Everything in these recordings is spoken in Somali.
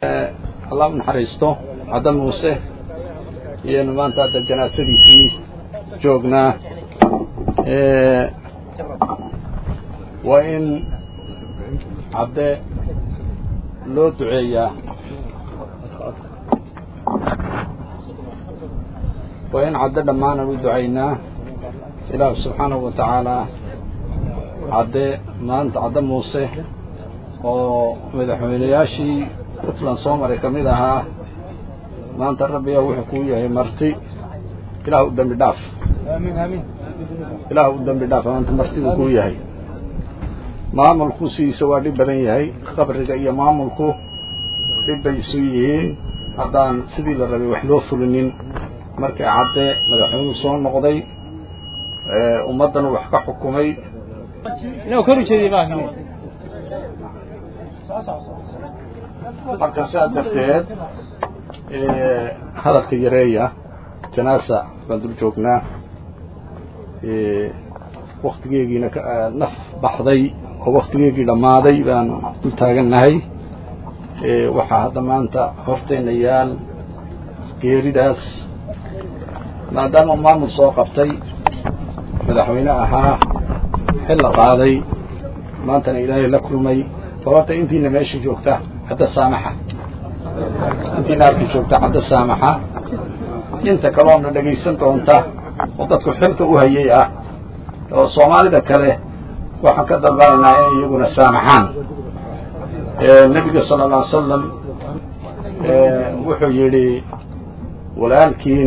allah u naxariisto cadda muuse iyanu maanta hadda janaasadiisii joognaa waa in cadde loo duceeyaa waa in cadde dhammaanan u ducaynaa ilaahu subxaanahu wa tacaalaa cadde maanta cadde muuse oo madaxweynayaashii puntland soo maray ka mid ahaa maanta rabbiga wuxuu kuu yahay marti ilaah u dembi dhaaf ilaah u dembi dhaaf maanta martidu kuu yahay maamulku sidiisa waa dhib badan yahay qabriga iyo maamulku dhib bay isu yihiin haddaan sidii la rabay wax loo fulinin markii cadde madaxweynuhu soo noqday ummaddan wax ka xukumay marka sidaa darteed hadalka yareeya janaasa baan dul joognaa waktigeegiina naf baxday oo waktigeegii dhammaaday baan dul taagannahay waxaa hadda maanta hortayna yaal geeridaas maadaama maamul soo qabtay madaxweyne ahaa xil la qaaday maantana ilaahay la kulmay sababta intiina meesha joogta hadda saamaxa intiina halka joogta hadda saamaxa inta kaloona dhegaysan doonta oo dadku xilka u hayay ah oo soomaalida kale waxaan ka dalbanaynaa inay iyaguna saamaxaan nebiga sala alla alay salam wuxuu yidhi walaalkiin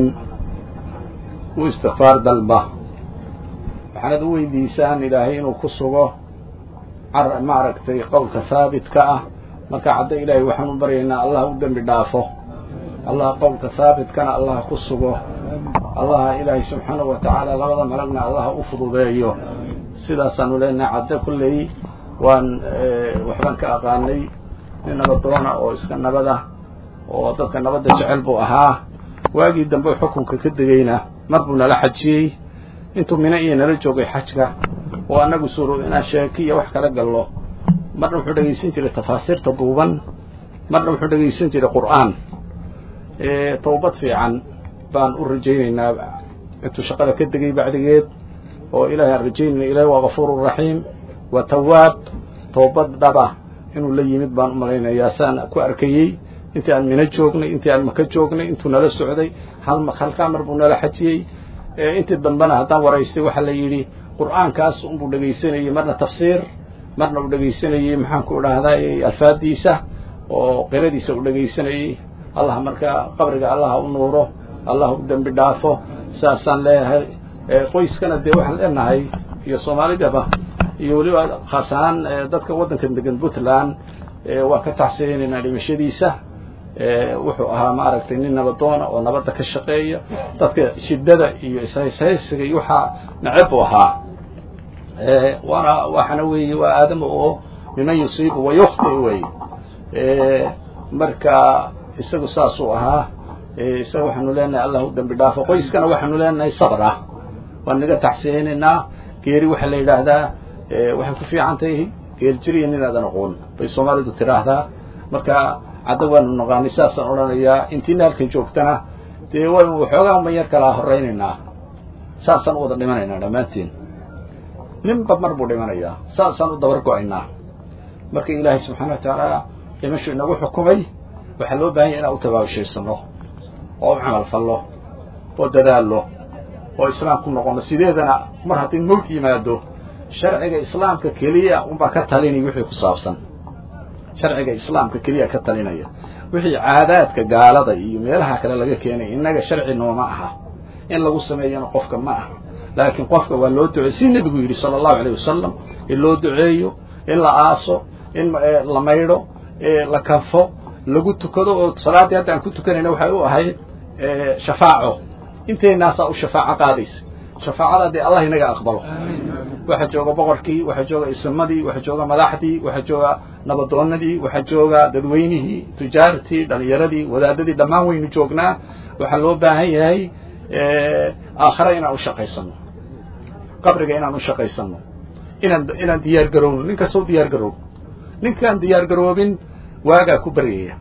u istikfaar dalba waxaanad u weydiisaan ilaahay inuu ku sugo maaragtay qowlka haabitka ah marka cadda ilaahay waxaan u baryaynaa allah u dembi dhaafo allah qowlka haabitkana allah ku sugo allah ilaahay subxaanahu wa tacaala labada malagna allah u fududeeyo sidaasaanu leenahay cadde kulley waan waxbaan ka aqaanay nin nabadoona oo iska nabada oo dadka nabadda jecel buu ahaa waagii dambe xukunka ka degayna mar buu nala xajiyey intuu mino iyo nala joogay xajka oo annagu suuro inaan sheeki iyo wax kala gallo marna wuxuu dhegaysan jiray tafaasiirta duuban marna wuxuu dhegaysan jiray qur'aan tawbad fiican baan u rajaynaynaa intuu shaqada ka degay bacdigeed oo ilaahay aan rajaynayna ilahay waa gafuuru raxiim waa tawaab tawbad dhaba inuu la yimid baan u malaynayaa saan ku arkayey intii aan mino joognay intii aan maka joognay intuu nala socday hal halkaa mar buu nala xajiyey intii dambena haddaan waraystay waxaa la yidhi qur'aankaas unbuu dhegaysanayey marna tafsiir marna uu dhegaysanayey maxaanku idhaahdaa alfaadiisa oo qiradiisa uu dhegaysanayey allah markaa qabriga allah u nuuro allah u dembi dhaafo saasaan leeyahay qoyskana dee waxaan leenahay iyo soomaalidaba iyo weliba khaas ahaan dadka waddankan degan puntland waa ka taxsirinaynaa dhimashadiisa wuxuu ahaa maaragtay nin nabadoona oo nabadda ka shaqeeya dadka shiddada iyo ishayshaysiga iyo waxaa neceb u ahaa waana waxana weeye waa aadama oo miman yusiibu wa yukhti wey marka isagu saasuu ahaa isaga waxaanu leenahay allah u dembi dhaafo qoyskana waxaanu leenahay sabr ah waan naga taxsiyeynaynaa geeri waxaa la yidhaahdaa waxay ku fiican tahay geerjiriya nin aadan aqoon bay soomaalidu tiraahdaa marka cadda waanu naqaanay saasaan odhanayaa intiina halkan joogtana dee waynu waxoogaa ma yar kalaa horaynaynaa saasaan u wada dhimanaynaa dhammaanteen ninba mar buu dhimanayaa saasaan u dabar go-aynaa marka ilaahay subxaana wa tacaala dhimashu inagu xukumay waxaa loo bahan yahy inaan u tabaabushaysano oo u camal fallo oo dadaallo oo islaam ku noqono sideedana mar haddii mawt yimaado sharciga islaamka keliya unbaa ka talinaya wixii ku saabsan sharciga islaamka keliya ka talinaya wixii caadaadka gaalada iyo meelaha kale laga keenay innaga sharci nooma aha in lagu sameeyana qofka ma aha laakiin qofka waa loo duceey si nebigu yidhi sala allahu alayh wasalam in loo duceeyo in la aaso in la maydho la kanfo lagu tukado oo salaaddii hadda aan ku tukanayna waxay u ahayd shafaaco inteynaasaa u shafaaco qaadaysa shafaacada dee allah inaga aqbalo waxaa jooga boqorkii waxaa jooga ismadii waxaa jooga madaxdii waxaa jooga nabadoonadii waxaa jooga dadweynihii tujaartii dhalinyaradii wadaadadii dhammaan waynu joognaa waxaa loo baahan yahay aakhare inaan u shaqaysano qabriga inaan u shaqaysano inaan inaan diyaar garowno nin kastoo diyaar garow ninkaan diyaar garoobin waagaa ku baryaya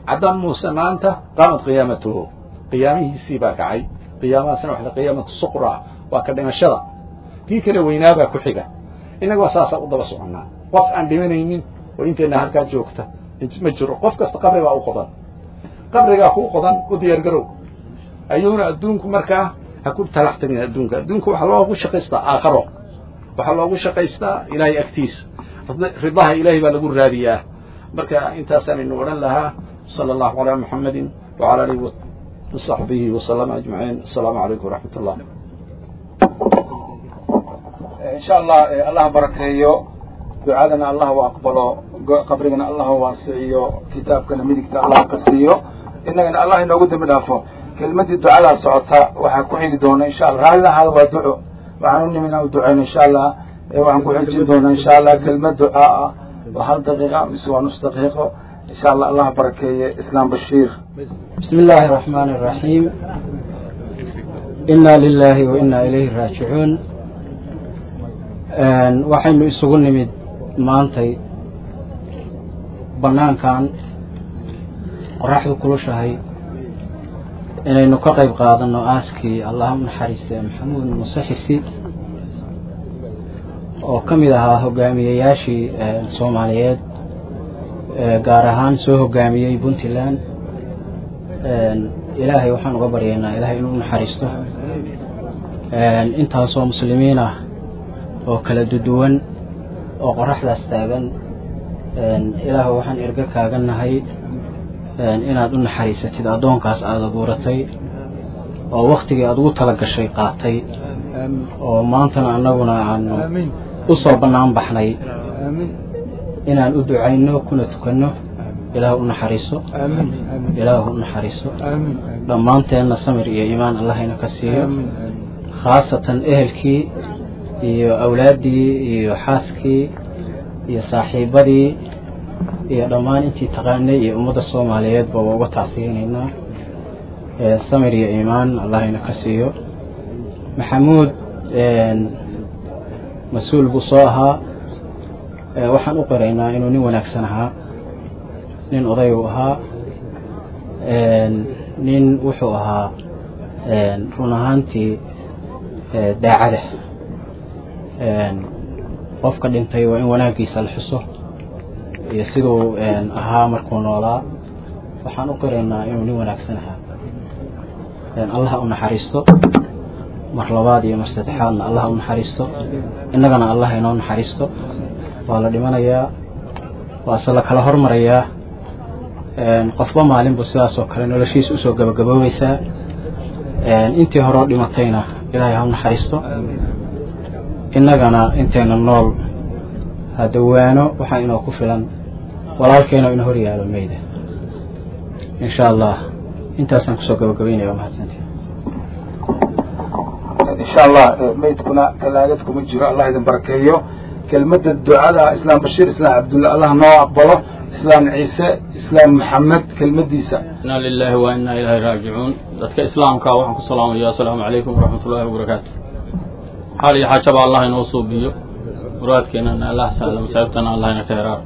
caddaan muuse maanta qaamat qiyaamatuhu qiyaamihiisii baa kacay qiyaamahaasna waxa qiyaamatu suqra waa ka dhimashada tii kale weynaabaa ku xiga innagoo saasaa u daba soconnaa qof aan dhimanaynin oo inteenna halkaa joogta ma jiro qof kasta qabrigaa u qodan qabrigaa kuu qodan u diyaargarow ayuuna adduunku markaa ha ku talax tagin adduunka adduunka waxaa loogu shaqaystaa aakharo waxaa loogu shaqaystaa ilaahay agtiisa ridaha ilaahay baa lagu raadiyaa marka intaasaanaynu odhan lahaa sala allahu calaa muxammadin wacala alihi wasaxbihi wasalama ajmaciin assalaamu calaykum waraxmat ullah insha allah allah barakeeyo ducadana allah u aqbalo qabrigana allah waasiciyo kitaabkana midigta allah ka siiyo innagana allah inoogu dembi dhaafo kelmadii ducadaa socota waxaa ku xigi doona insha allah raallina ahaada waa duco waxaan u nimin u duceyno insha allah waxaan ku xijin doonaa insha allah kelmad ducaa ah waa hal daqiiqa mise waa nus daqiiqo insha allah allah barakeeye islaam bashiir بسم الله الرحمن الرحيم إنا لله وإنا إليه راجعون waxaynu isugu nimid maantay banaankan qoraxdu kulushahay inaynu ka qayb qaadano aaskii allah u naxariistay maxamuud muuse xisi oo ka mid ahaa hogaamiyeyaashii soomaaliyeed gaar ahaan soo hogaamiyey puntland ilaahay waxaan uga baryaynaa ilaahay inuu naxariisto intaasoo muslimiin ah oo kala duduwan oo qoraxdaas taagan ilaah waxaan erga kaaga nahay inaad u naxariisatid addoonkaas aada abuuratay oo waktigii aad ugu tala gashay qaatay oo maantana annaguna aanu u soo bannaan baxnay inaan u ducayno kuna tukanno ilaah u naxariiso ilaah u naxariiso dhammaanteenna samir iyo iimaan allahayna ka siiyo khaasatan ehelkii iyo awlaaddii iyo xaaskii iyo saaxiibadii iyo dhammaan intii taqaanay iyo ummadda soomaaliyeedba waa uga tacsiyeynaynaa samir iyo iimaan allahayna ka siiyo maxamuud mas-uul buu soo ahaa waxaan u qiraynaa inuu nin wanaagsan ahaa nin oday uu ahaa nin wuxuu ahaa run ahaantii daacada qofka dhintay waa in wanaaggiisa la xuso iyo siduu ahaa markuu noolaa waxaan u qiraynaa inuu nin wanaagsan ahaa allah u naxariisto mar labaad iyo mar saddexaadna allah u naxariisto innagana allah inoo naxariisto waa la dhimanayaa waase la kala hormarayaa qofba maalin buu sidaas oo kale noloshiisa usoo gabagaboobaysaa intii horeo dhimatayna ilaahay ha u naxariisto innagana intayna nool hadawaano waxaa inoo ku filan walaalkeena ina hor yaalo meyda insha allah intaasaan kusoo gabagabeynaya waa mahadsantii insha allah meydkuna talaagad kuma jiro allah idin barakeeyo kelmadda ducada islaam bashiir islaam cabdulla allah noo aqbalo islaam ciise islaam maxamed kelmaddiisa inaa lilaahi wa inaa ilaahi raajicuun dadka islaamka waxaan ku salaamaya asalaamu calaykum waraxmat ullaahi wabarakaatu xaal iyo xaajaba allah inoo suubiyo muraadkeennana allah sahla masaa'ibtana allah ina ka heraar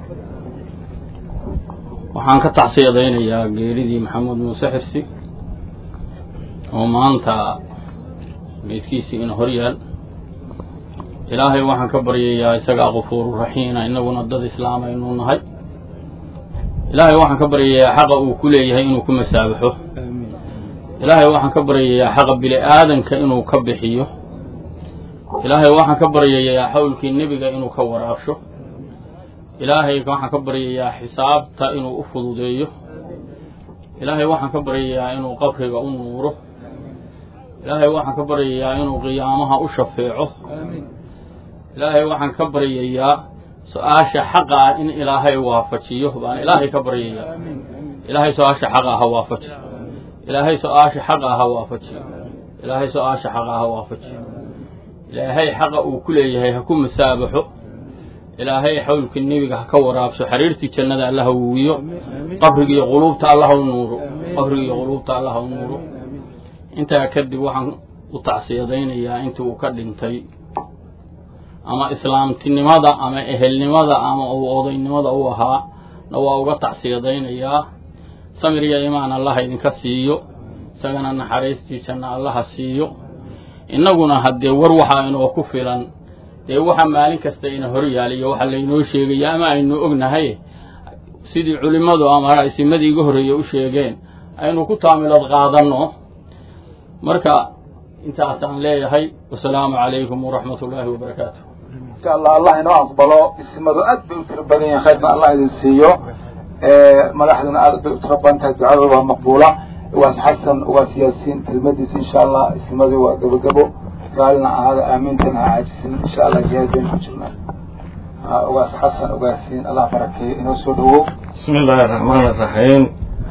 waxaan ka tacsiyadaynayaa geeridii maxamuud muuse xirsi oo maanta meydkiisii ina hor yaal ilaahay waxaan ka baryayaa isagaa qafuuru raxiina innaguna dad islaam aynu nahay ilaahay waxaan ka baryayaa xaqa uu ku leeyahay inuu ku masaabaxo ilaahay waxaan ka baryayaa xaqa bini aadanka inuu ka bixiyo ilaahay waxaan ka baryayaa xawlkii nebiga inuu ka waraabsho ilaahay waxaan ka baryayaa xisaabta inuu u fududeeyo ilaahay waxaan ka baryayaa inuu qabriga u nuuro ilaahay waxaan ka baryayaa inuu qiyaamaha u shafeeco ilaahay waxaan ka baryayaa su-aasha xaqa ah in ilaahay waafajiyo baan ilaahay ka baryayaa ilaahay su-aasha xaqa ha waafaji ilaahay su-aasha xaqa ha waafajiyo ilaahay su-aasha xaqa ha waafajiyo ilaahay xaqa uu ku leeyahay ha ku masaabaxo ilaahay xawlkii nebiga ha ka waraabso xariirtii jannada alla ha wuuyo qabrigiiyo quluubta alla ha u nuuro qabrigiiyo quluubta alla ha u nuuro intaa kadib waxaan u tacsiyadaynayaa intii uu ka dhintay ama islaamtinimada ama ehelnimada ama uu odaynimada u ahaa na waa uga tacsiyadaynayaa samir iyo imaan allaha idinka siiyo isagana naxariistii janna allaha siiyo innaguna haddee war waxaa inoo ku filan dee waxa maalin kasta ina hor yaaliyo waxa laynoo sheegaya ama aynu ognahay sidii culimmadu ama isimadii iga horreeye u sheegeen aynu ku taamilad qaadanno marka intaasaan leeyahay wasalaamu calaykum waraxmat ullaahi wabarakaatu insha allah allah inoo aqbalo isimadu aad bay u tiro badan yihin khayrna allah idin siiyo madaxduna aad bay u tiro badan tahay ducadooda waa maqbuula ugaas xasan ugaas yaasiin kelmadiisa insha allah isimadii waa gabogabo raalina ahaada aamiintana ha caajisin insha allah jihaad baynu ku jirnaa ugaas xasan ugaasiin allah barakeeyo inoo soo dhawow بسم الله الرحمن الرحيم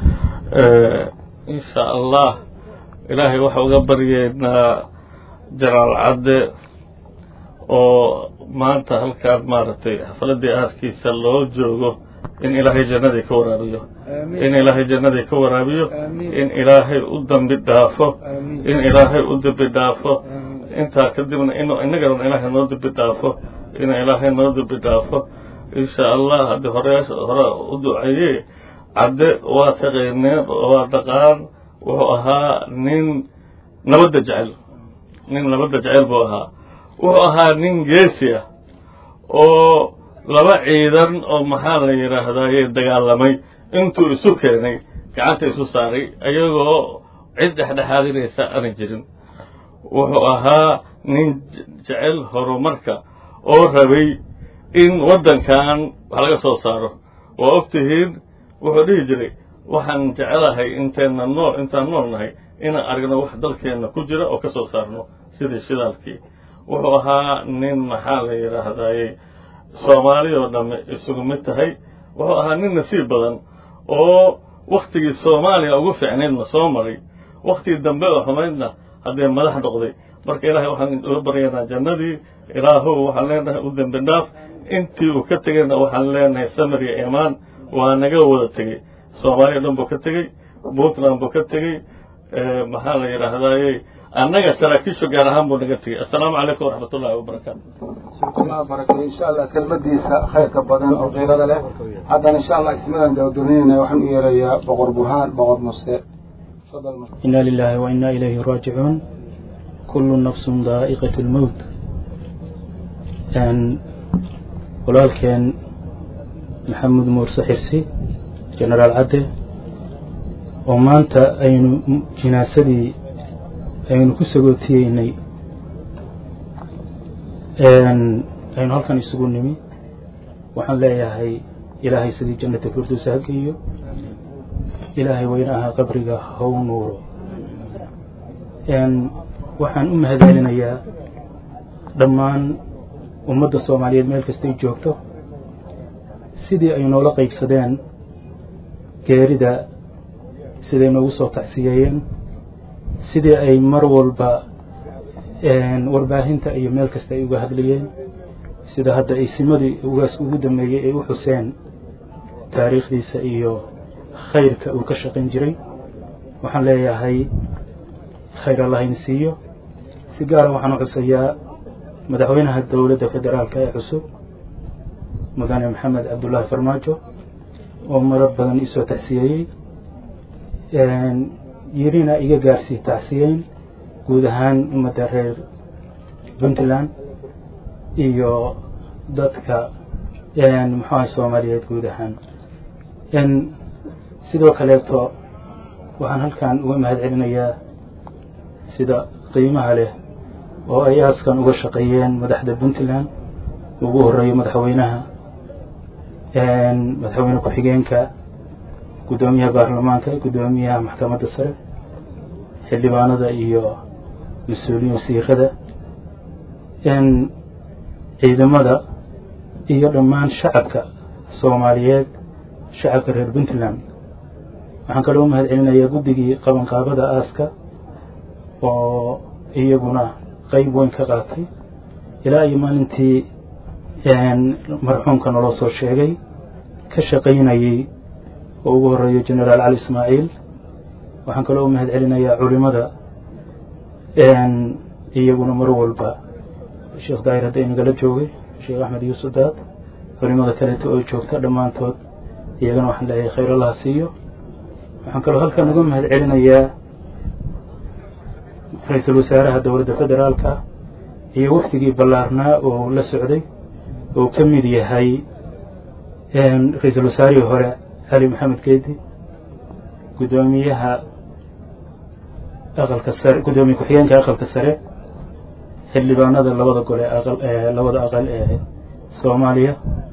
إن شاء الله إلهي waxa uga baryeynaa jalaal cadde oo maanta halkaan maaragtay xafaladii aaskiisa loo joogo in ilaahay jannadii ka waraabiyo in ilaahay jannadii ka waraabiyo in ilaahay u dambi dhaafo in ilaahay u dambi dhaafo intaa kadibna inuu innagana ilaahay noo dambi dhaafo in ilaahay noo dambi dhaafo insha allah haddii horeyaasha hore u duceeyey cadde waa taqayneen waa dhaqaan wuxuu ahaa nin nabadda jecel nin nabadda jecel buu ahaa wuxuu ahaa nin geesi ah oo laba ciidan oo maxaa la yidhaahdaye dagaalamay intuu isu keenay gacanta isu saaray ayagoo cid dhexdhexaadinaysa aanay jirin wuxuu ahaa nin jecel horumarka oo rabay in waddankan wax laga soo saaro waa og tihiin wuxuu dhihi jiray waxaan jecelahay intayna nool intaan nool nahay inaan aragno wax dalkeenna ku jira oo ka soo saarno sidii shidaalkii wuxuu ahaa nin maxaa la yidhaahdaye soomaali oo dhamme isugu mid tahay wuxuu ahaa nin nasiib badan oo wakhtigii soomaaliya ugu fiicnaydna soo maray wakhtigii dambe oo xumaydna haddee madax noqday marka ilaahay waxaan uga baryaynaa jannadii ilaahow waxaan leenahay u dembi dhaaf intii uu ka tegayna waxaan leenahay samir iyo imaan waa naga wada tegey soomaaliya dhan buu ka tegey puntland buu ka tegey maxaa la yidhaahdaye annaga saraakiishu gaar ahaan buu naga tegey assalaamu calaykum waraxmat ullahi wabarakaatu allah barakeeyo insha allah kelmadiisa khayrka badan oo qiirada leh haddana insha allah ismadan gabagabeynayna waxaan u yeerayaa boqor burhaan boqor muse fadal إنا لله وإنا إليه راجعون كل نفس ذائقة الموت أن walaalkeen maxamed muurse xirsi genaraal cadde oo maanta aynu jinaasadii aynu ku sagootiyeynay aynu halkan isugu nimi waxaan leeyahay ilaahay sidii jannata firdowsa ha geeyo ilaahay weynaha qabriga haw nuuro waxaan u mahadcelinayaa dhammaan ummadda soomaaliyeed meel kastay joogto sidii ay noola qaybsadeen geerida siday noogu soo tacsiyeeyeen sidii ay mar walba warbaahinta iyo meel kasta ay uga hadlayeen sida hadda ay simadii ugaas ugu dambeeyey ay u xuseen taariikhdiisa iyo khayrka uu ka shaqayn jiray waxaan leeyahay khayr allah in siiyo si gaara waxaan u xusayaa madaxweynaha dowladda federaalka ee cusub mudane maxamed cabdullaahi farmaajo oo marar badan isoo tacsiyeeyey yirina iga gaarsii tacsiyeyn guud ahaan ummadda reer puntland iyo dadka muxuaha soomaaliyeed guud ahaan sidoo kaleeto waxaan halkan uga mahad celinayaa sida qiimaha leh oo ay aaskan uga shaqeeyeen madaxda puntland ugu horeeyo madaxweynaha madaxweyne ku-xigeenka guddoomiyaha baarlamaanka guddoomiyaha maxkamadda sare xildhibaanada iyo mas-uuliyiin wasiirada ciidamada iyo dhammaan shacabka soomaaliyeed shacabka reer puntland waxaan kaloo mahad celinayaa guddigii qabanqaabada aaska oo iyaguna qayb weyn ka qaatay ilaa iyo maalintii marxuumka naloo soo sheegay ka shaqaynayey oo ugu horeeyo genaraal cali ismaaciil waxaan kaloo u mahad celinayaa culimada iyaguna mar walba sheekh daahir hadda inagala joogay sheekh axmed yuusuf daad culimada kaleeto oo joogta dhammaantood iyagana waxaan leeyahay khayr allaha siiyo waxaan kaloo halkan uga mahad celinayaa ra-iisul wasaaraha dowladda federaalka iyo waftigii ballaarnaa oo la socday oo ka mid yahay ra-iisul wasaarihii hore cali maxamed geedi guddoomiyaha aqalka sare guddoomiye ku-xigeenka aqalka sare xildhibaanada labada gole aqal labada aqal ee soomaaliya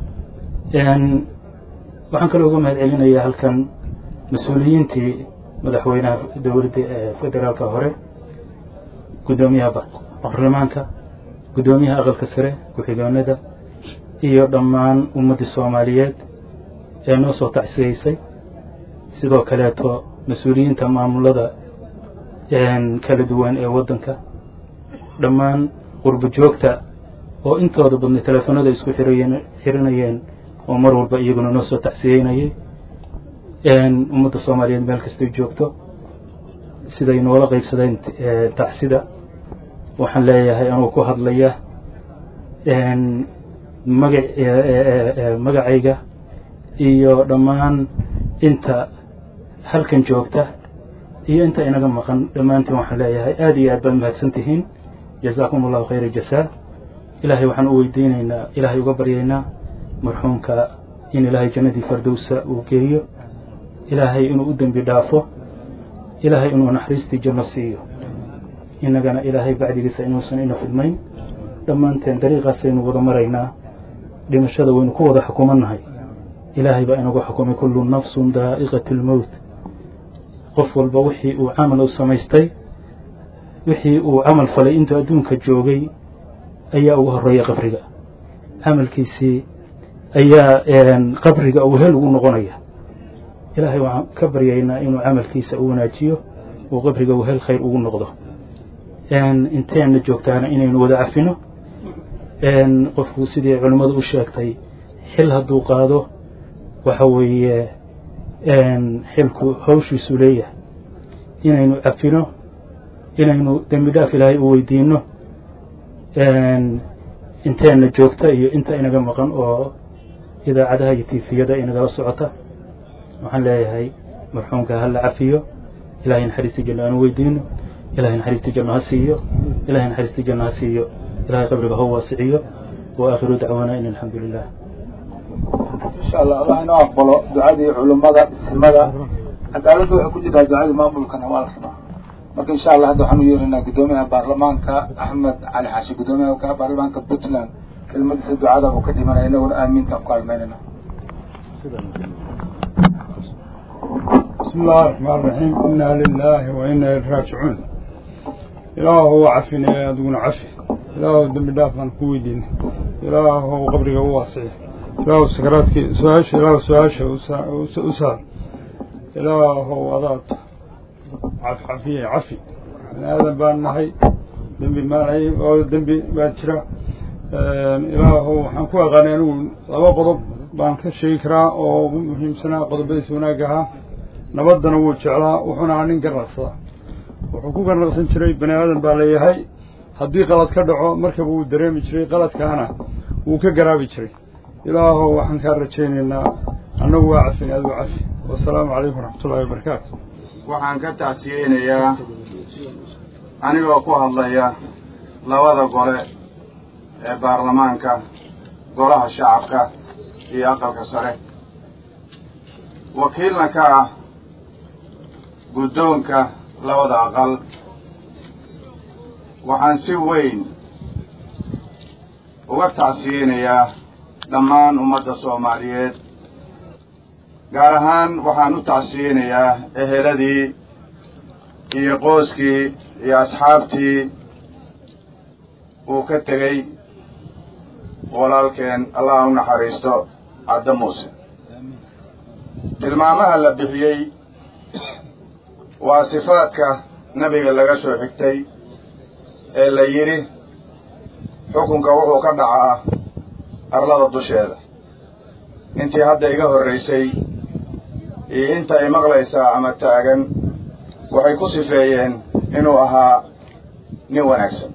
waxaan kaloo uga mahad celinayaa halkan mas-uuliyiintii madaxweynaha dowladda federaalka hore guddoomiyaha baarlamaanka guddoomiyaha aqalka sare ku-xigeenada iyo dhammaan ummaddii soomaaliyeed ee noo soo tacsiyeysay sidoo kaleeto mas-uuliyiinta maamulada kala duwan ee waddanka dhammaan qurbo joogta oo intooda badnay teleefanada isku xirayen xiranayeen oo mar walba iyaguna noo soo tacsiyeynayay ummadda soomaaliyeed meel kastay joogto siday noola qaybsadeen tacsida waxaan leeyahay anuu ku hadlaya maga magacayga iyo dhammaan inta halkan joogta iyo inta inaga maqan dhammaantiin waxaan leeyahay aada iyo aad baad mahadsan tihiin jazaakum allahu khayra jasaa ilaahay waxaan u weydiinaynaa ilaahay uga baryaynaa marxuumka in ilaahay jannadii fardowsa uu geeyo ilaahay inuu u dembi dhaafo ilaahay inuu naxariistii janno siiyo innagana ilaahay bacdigiisa inuusan ina fidmayn dhammaanteen dariiqaasaynu wada maraynaa dhimashada waynu ku wada xukumannahay ilaahay baa inagu xukumay kullu nafsun daa'iqat lmowt qof walba wixii uu camal u samaystay wixii uu camal falay intuu adduunka joogay ayaa ugu horreeya qabriga camalkiisii ayaa qabriga uu hel ugu noqonaya ilaahay waxaan ka baryaynaa inuu camalkiisa u wanaajiyo uu qabriga uu hel khayr ugu noqdo inteenna joogtaana inaynu wada cafino qofku sidii culimmadu u sheegtay xil hadduu qaado waxa weeye xilku hawshiisu leeyahay inaynu cafino inaynu dembi dhaaf ilaahay u weydiino inteenna joogta iyo inta inaga maqan oo idaacadaha iyo tiifiyada inagala socota waxaan leeyahay marxuumka ha la cafiyo ilahay naxariistii janno aanu weydiino ilahay naxariistii janno ha siiyo ilahay naxariistii janno ha siiyo ilahay qabriga ho waasiciyo wa aakhiru dacwaana in alxamdu lilah insha allah allah inoo aqbalo ducadii culummada isimada cadaaladda waxay ku jirtaa ducadii maamulkana waa la rabaa marka insha allah hadda waxaan u yeerinaa guddoomiyaha baarlamaanka axmed cali xaashi guddoomiyaha baarlamaanka puntland kelmadiisa ducada uu ka dhimanaya inaguna aamiinta ku kaalmeynayna بسم الله الرحمن الرحيم إنا لله وإنا إليه راجعون إله هو عفنا يا دون عفي إله دم دافن كويدين إله هو قبرك واسع إله سكراتك سواش إله سواش أسال إله هو وضعت عف عفية عفي هذا بان نحي دنبي مالعي أو دنبي باتشرا إله هو حنكوا غانينون لما قضب baan ka sheegi karaa oo ugu muhiimsanaa qodobadiisa wanaagahaa nabaddana wuu jeclaa wuxuuna ahaa nin garnaqsada wuxuu ku garnaqsan jiray bani aadan baa leeyahay haddii qalad ka dhaco markaba wuu dareemi jiray qaladkaana wuu ka garaabi jiray ilaahow waxaan kaa rajaynaynaa annagu waa cafin aduu cafi wasalaamu calaykum waraxmatullahi wabarakaatu waxaan ka tacsiyeynayaa anigoo ku hadlaya labada gole ee baarlamaanka golaha shacabka iyo aqalka sare wakiilna ka ah guddoonka labada aqal waxaan si weyn uga tacsiyeynayaa dhammaan ummadda soomaaliyeed gaar ahaan waxaan u tacsiyeynayaa eheladii iyo qooskii iyo asxaabtii uu ka tegey walaalkeen allah u naxariisto cadda muuse tilmaamaha la bixiyey waa sifaadka nebiga laga soo xigtay ee la yidhi xukunka wuxuu ka dhacaa arlada dusheeda intii hadda iga horraysay iyo inta ay maqlaysaa ama taagan waxay ku sifeeyeen inuu ahaa nin wanaagsan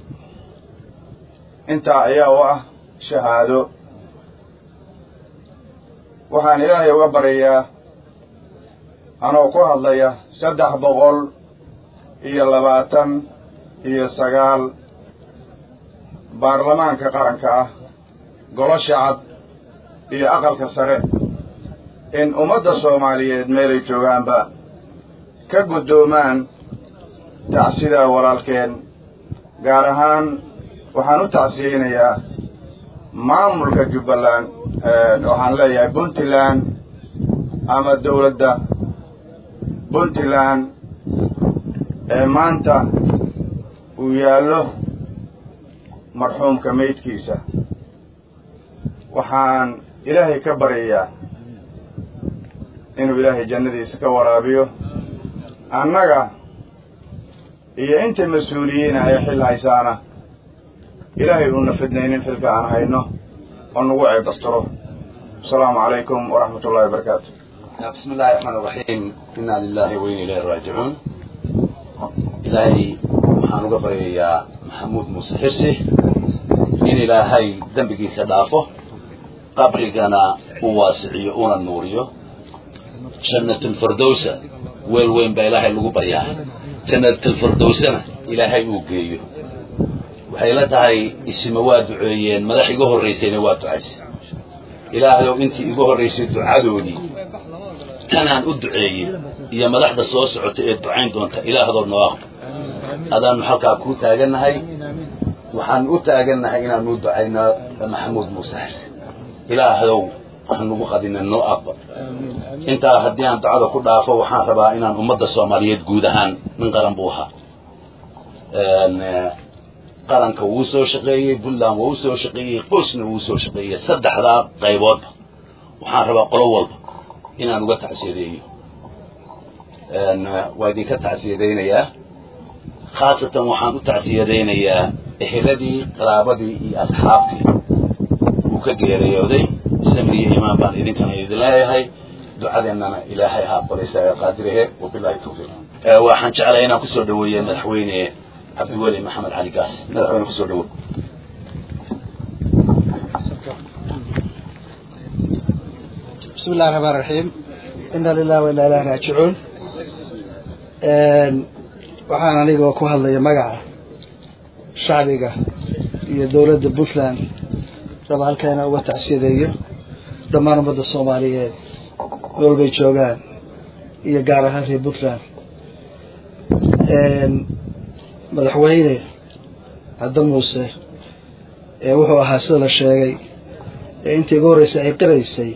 intaa ayaa u ah shahaado waxaan ilaahay uga baryayaa anoo ku hadlaya saddex boqol iyo labaatan iyo sagaal baarlamaanka qaranka ah golo shacab iyo aqalka sare in ummadda soomaaliyeed meelay joogaanba ka guddoomaan tacsidaa walaalkeen gaar ahaan waxaan u tacsiyeynayaa maamulka jubbaland waxaan leeyahay puntland ama dowladda puntland ee maanta uu yaallo marxuumka meydkiisa waxaan ilaahay ka baryayaa inuu ilaahay jannadiisa ka waraabiyo annaga iyo inta mas-uuliyiina ee xil haysaana ilaahay uuna fidnaynin xilka aan hayno oo nagu ceebastiro asalaamu calaykum waraxmat ullahi wabarakaatu bismi illahi raxmaan iraxiim inna lilahi wa inna ilayhi raajicuun ilaahay waxaan uga baryayaa maxamuud muuse xirsi in ilaahay dembigiisa dhaafo qabrigana u waasiciyo una nuuriyo jannatulfirdowsa weel weyn baa ilaahay lagu baryaa jannatulfirdowsana ilaahay uu geeyo waxay la tahay isima waa duceeyeen madax iga horraysayna waa ducaysay ilaahayow intii igu horraysay ducadoodii tanaan u duceeyey iyo madaxda soo socota ee ducayn doonta ilaahdow noo aqbo adaannu halkaa kuu taagannahay waxaan u taagannahay inaanu ducayno maxamuud muuse xirse ilaahdow hanugu qadina noo aqbal intaa haddii aan ducada ku dhaafo waxaan rabaa inaan ummadda soomaaliyeed guud ahaan nin qaran buu ahaa qaranka wuu soo shaqeeyey puntland waa u soo shaqeeyey qoysna wuu soo shaqeeyey saddexdaa qayboodba waxaan rabaa qolo walba inaan uga tacsiyadeeyo waa idinka tacsiyadaynayaa khaasatan waxaan u tacsiyadaynayaa eheladii qaraabadii iyo asxaabtii uu ka geeriyooday samriyo imaan baan idinkana idin leeyahay ducadeennana ilaahay ha aqbalaysa ee qaadirahe wabilahi tawfiiq waxaan jeclay inaan kusoo dhaweeya madaxweyne cabdiweli maxamed cali gaas madaxweyne kusoo dhawow بسم الله الرحمن الرحيم إنا لله وإنا إليه راجعون waxaan anigoo ku hadlaya magaca shacbiga iyo dowladda puntland raba halkaana uga tacsiyadeeyo dhammaan ummadda soomaaliyeed meel bay joogaan iyo gaar ahaan reer puntland madaxweyne cadda muuse ee wuxuu ahaa sida la sheegay ee intii ugu horreysay ay qiraysay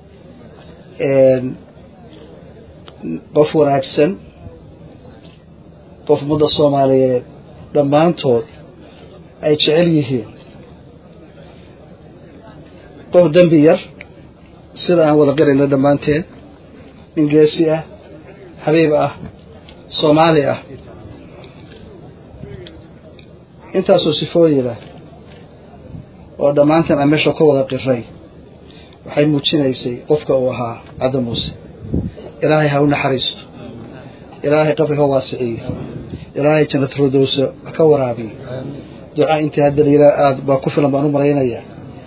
qof wanaagsan qof ummadda soomaaliyeed dhammaantood ay jecel yihiin qof dembi yar sida aan wada qirayno dhammaanteen nin geesi ah xabiib ah soomaali ah intaasoo sifooyina oo dhammaanteen aan meesha ka wada qiray waxay muujinaysay qofka uu ahaa cadda muuse ilaahay ha u naxariisto ilaahay qabri ha waasiciyo ilaahay jannat firdowsa ka waraabiyo duca intii hadda layira aada baa ku filan baan u maraynaya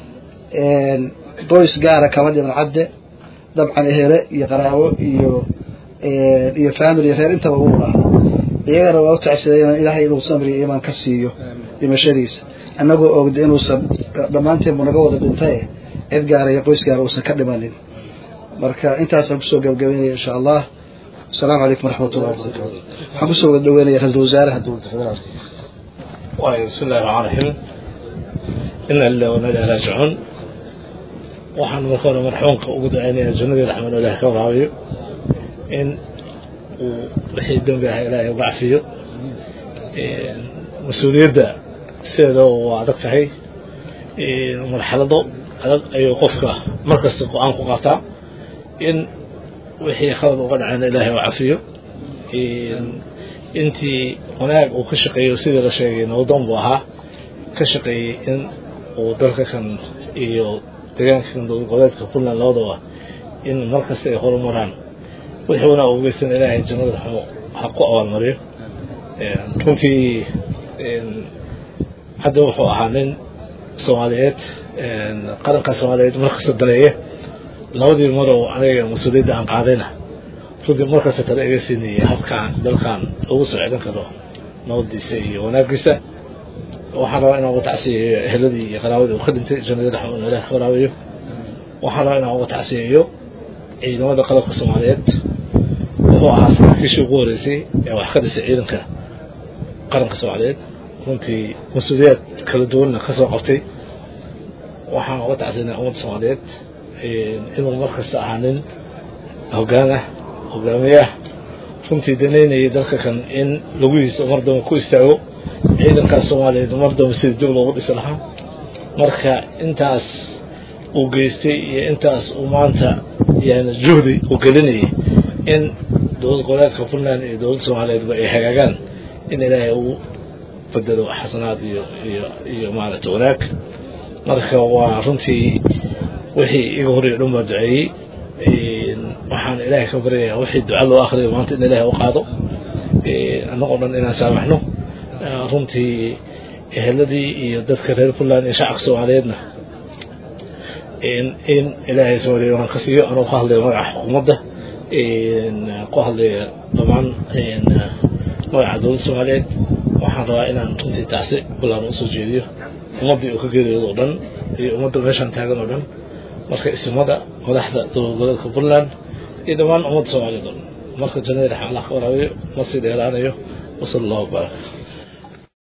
qoys gaara kama dhiman cadde dabcan ehele iyo qaraabo iyo iyo family reer intaba uu lahaa iyagana waa u tacsidayn ilaahay inuu samri iyo imaan ka siiyo dhimashadiisa annagoo ogda inuusan dhammaanteen buu naga wada dhintaye cid gaara iyo qoys gaara uusan ka dhimanin marka intaasaan kusoo gabagabeynaya insha allah السلام عليكم ورحمة الله وبركاته حبسوا الدوينة رئيس الوزراء الدولة الفدرالية بسم الله الرحمن الرحيم إن الله وإنا إليه راجعون waxaan marka hore marxuumka ugu duceynayaa jannadii raxmaan ilaah ka waraabiyo in uu wixii dembi ah ilaahay uga cafiyo mas-uuliyadda sideeda waa adag tahay marxalado adag ayuu qofka markasta go-aan ku qaataa in wixii khalad uga dhacayna ilaahay u cafiyo intii wanaag uu ka shaqeeyo sidii la sheegay nowdan buu ahaa ka shaqeeyey in uu dalka kan iyo deegaanka kan dowlad goboleedka puntland labadaba in markasta ay horumaraan wixii wanaag ugu geystan ilaahay jannada ha ku abaalmariyo runtii hadda wuxuu ahaa nin soomaaliyeed qaranka soomaaliyeed markasta daneeye labadii mar oo aniga mas-uuliyadda aan qaadayna runtii markasta tale iga siinayay habkaan dalkan ugu soo celin karo nabadiisa iyo wanaagiisa waxaan rabaa inaan uga tacsiyeeyo eheladii iyo qaraabadii uu ka dhintay jannada raxma ilaah ka waraabayo waxaan rabaa inaan uga tacsiyeeyo ciidamada qalabka soomaaliyeed wuxuu ahaa saraakiishii ugu horeysay ee wax ka dhisay ciidanka qaranka soomaaliyeed runtii mas-uuliyaad kala duwanna ka soo qabtay waxaan uga tacsiinaa ummadda soomaaliyeed inuu markasta ahaa nin hoggaan ah hogaamiye ah runtii danaynayay dalka kan in laguhiisa mar damba ku istaago ciidankaas soomaaliyeed mar damba sida dib loogu dhisi lahaa marka intaas uu geystay iyo intaas uu maanta yani juhdi uu gelinayay in dowlad goboleedka puntland iyo dowladda soomaaliyeedba ay hagaagaan in ilaahay uu bedelo xasanaad iyo iyo iyo maaragtay wanaag marka waa runtii wixii iga horreeya dhan baa duceeyey waxaan ilaahay ka baryayaa wixii duca loo akriyo maanta in ilaahay u qaado annagoo dhan inaan saamaxno runtii eheladii iyo dadka reer puntland iyo shacabka soomaaliyeedna in ilaahay soomaaliya waan ka siiyo anuu ka hadlayo magaca xukuumadda ku hadlaya dhammaan magaca dowladda soomaaliyeed waxaan rabaa inaan runtii taasi bulaan usoo jeediyo ummaddii uu ka geeriyoodo o dhan iyo ummadda meeshaan taagan oo dhan marka isimada madaxda dowlad goboleedka puntland iyo dhammaan ummadda soomaaliyeed oo dhan marka jannada dhexe allah ka waraabiyo ma sii dheeraanayo wasala allahu barak